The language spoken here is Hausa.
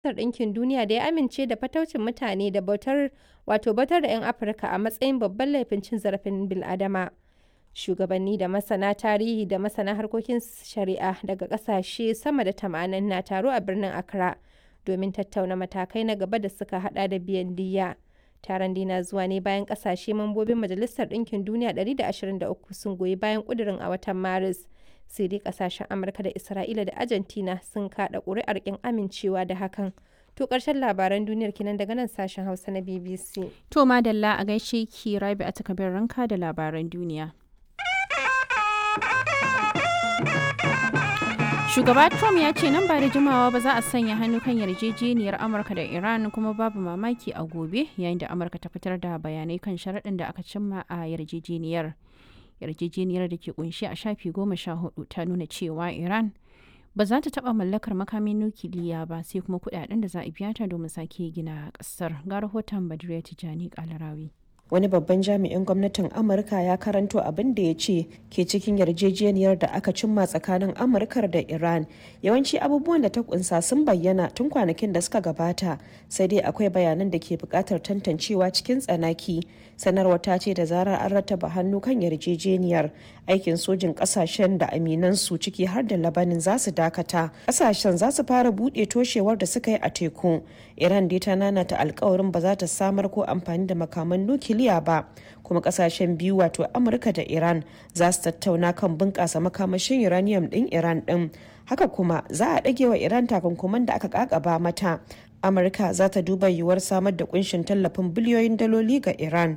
Ɗinkin Duniya da ya amince da fataucin mutane da bautar wato bautar da 'yan Afirka a matsayin babban laifin cin zarafin bil'adama. Shugabanni da masana tarihi da masana harkokin shari'a daga ƙasashe sama da 80 na taro a birnin Accra domin tattauna matakai na gaba da suka hada da biyan diyya. Taron dai na zuwa ne bayan ƙasashe mambobin Majalisar Ɗinkin Duniya 123 sun goyi bayan ƙudurin a watan Maris. Sai dai ƙasashen Amurka da Isra'ila da Argentina sun kaɗa ƙuri'ar ƙin amincewa da hakan. To ƙarshen labaran duniyar kenan daga nan sashen Hausa na BBC. To madalla a gaishe ki Rabi a takabin ranka da labaran duniya. Shugaba Trump ya ce nan ba da jimawa ba za a sanya hannu kan yarjejeniyar Amurka da Iran kuma babu mamaki a gobe yayin da Amurka ta fitar da bayanai kan sharaɗin da aka cimma a yarjejeniyar. Yarjejeniyar da ke kunshi a shafi goma sha hudu ta nuna cewa Iran ba za ta taɓa mallakar makamin nukiliya ba sai kuma kuɗaɗen da za a biya ta domin sake gina ƙasar. Ga rahoton Badriya Tijani Kalarawi. wani babban jami'in gwamnatin amurka ya karanto abin da ya ce ke cikin yarjejeniyar da aka cimma tsakanin amurkar da iran yawanci abubuwan da ta kunsa sun bayyana tun kwanakin da suka gabata sai dai akwai bayanan da ke bukatar tantancewa cikin tsanaki sanarwa ta ce da zarar an rattaba hannu kan yarjejeniyar aikin sojin kasashen da aminan su ciki har da labanin za su dakata kasashen za su fara buɗe toshewar da suka yi a teku iran dai ta nanata alkawarin ba za ta samar ko amfani da makaman nukiliya nukiliya ba kuma kasashen biyu wato amurka da iran za su tattauna kan bunƙasa makamashin uranium ɗin iran ɗin haka kuma za a ɗage wa iran takunkuman da aka kakaba mata amurka za ta duba yiwuwar samar da kunshin tallafin biliyoyin daloli ga iran